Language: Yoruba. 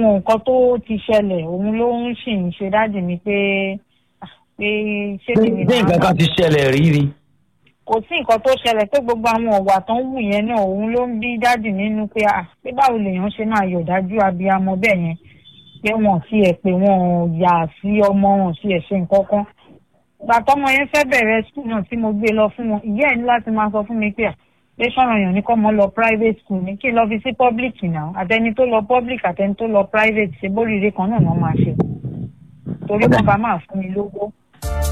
àwọn nǹkan tó ti ṣẹlẹ̀ òun ló ń sì ń ṣe dáàdì mi pé ah, pé ṣé kí ni bí nǹkan kan ti ṣẹlẹ̀ rí ni. kò sí nǹkan tó ṣẹlẹ̀ pé gbogbo àwọn ọ̀wà tó ń wù yẹn náà òun ló ń bí dáàdì nínú pé à pé báwo lèèyàn ṣe máa yọ̀dájú abiyamọ bẹ́ẹ̀ yẹn pé wọn ti ẹ̀ pé wọn ò yà sí ọmọ wọn sí ẹ̀ ṣe nǹkan kan ìgbà tọmọ yẹn fẹ́ bẹ̀rẹ̀ skul náà tí mo gbé lọ fún wọn ìyá ẹ̀ ní láti máa sọ fún mi pé à pé sọ̀rọ̀ yàn ní kọ́ mọ́ lọ private school ní kí n lọ fi sí public náà àtẹni tó lọ public àtẹni tó lọ private ṣe bóríire kan náà ni wọ́n máa ṣe torí wọn bá máa fún mi lówó